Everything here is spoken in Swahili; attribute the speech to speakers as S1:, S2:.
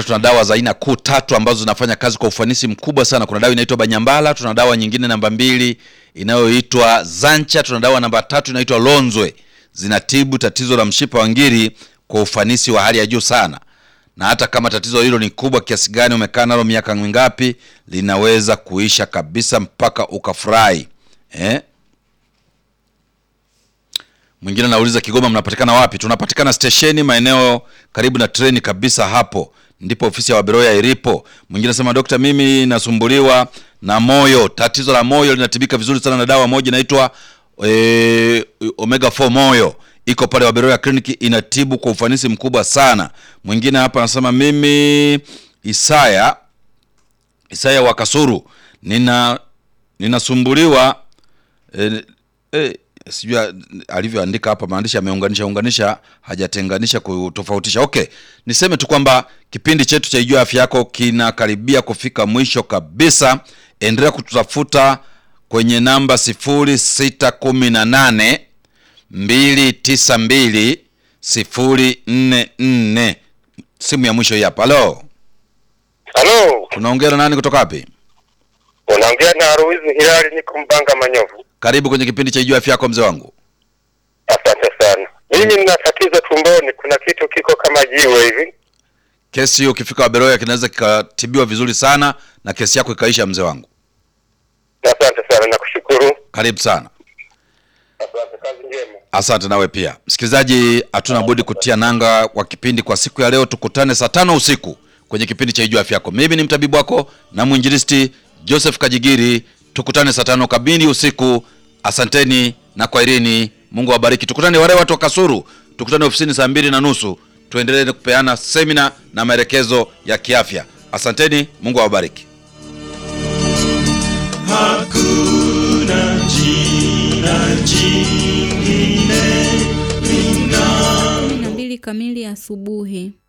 S1: maana tuna dawa za aina kuu tatu ambazo zinafanya kazi kwa ufanisi mkubwa sana. Kuna dawa inaitwa Banyambala, tuna dawa nyingine namba mbili inayoitwa Zancha, tuna dawa namba tatu inaitwa Lonzwe. Zinatibu tatizo la mshipa wa ngiri kwa ufanisi wa hali ya juu sana, na hata kama tatizo hilo ni kubwa kiasi gani, umekaa nalo miaka mingapi, linaweza kuisha kabisa mpaka ukafurahi eh? Mwingine anauliza Kigoma mnapatikana wapi? Tunapatikana stesheni maeneo karibu na treni kabisa, hapo ndipo ofisi ya Waberoya ilipo. Mwingine anasema dokta, mimi nasumbuliwa na moyo, tatizo la moyo linatibika vizuri sana na dawa moja inaitwa e, omega 4 moyo iko pale Waberoya Clinic, inatibu kwa ufanisi mkubwa sana. Mwingine hapa anasema mimi Isaya Isaya wa Kasuru nina ninasumbuliwa e, e, sijui alivyoandika hapa maandishi ameunganisha unganisha hajatenganisha kutofautisha. Okay, niseme tu kwamba kipindi chetu cha Ijua Afya Yako kinakaribia kufika mwisho kabisa. Endelea kututafuta kwenye namba sifuri sita kumi na nane mbili tisa mbili sifuri nne nne. Simu ya mwisho hii hapa. Halo,
S2: Halo,
S1: unaongea na nani kutoka wapi?
S2: unaongea na Ruizi Hilali, niko Mbanga Manyovu.
S1: Karibu kwenye kipindi cha Ijua Afya Yako mzee wangu.
S2: Asante sana. Mimi nina tatizo tumboni, kuna kitu kiko kama jiwe hivi.
S1: Kesi hiyo ukifika Waberoya kinaweza kikatibiwa vizuri sana na kesi yako ikaisha, mzee wangu.
S2: Asante sana, nakushukuru.
S1: Karibu sana.
S2: Asante, kazi njema.
S1: Asante nawe pia msikilizaji, hatuna budi kutia nanga kwa kipindi kwa siku ya leo. Tukutane saa tano usiku kwenye kipindi cha Ijua Afya Yako. Mimi ni mtabibu wako na mwinjilisti Joseph Kajigiri. Tukutane saa tano kamili usiku. Asanteni na kwaherini, Mungu awabariki. Tukutane wale watu wa Kasuru, tukutane ofisini saa mbili na nusu tuendelee kupeana semina na maelekezo ya kiafya. Asanteni, Mungu awabariki.
S3: Hakuna jina jingine
S4: kumi na mbili kamili asubuhi.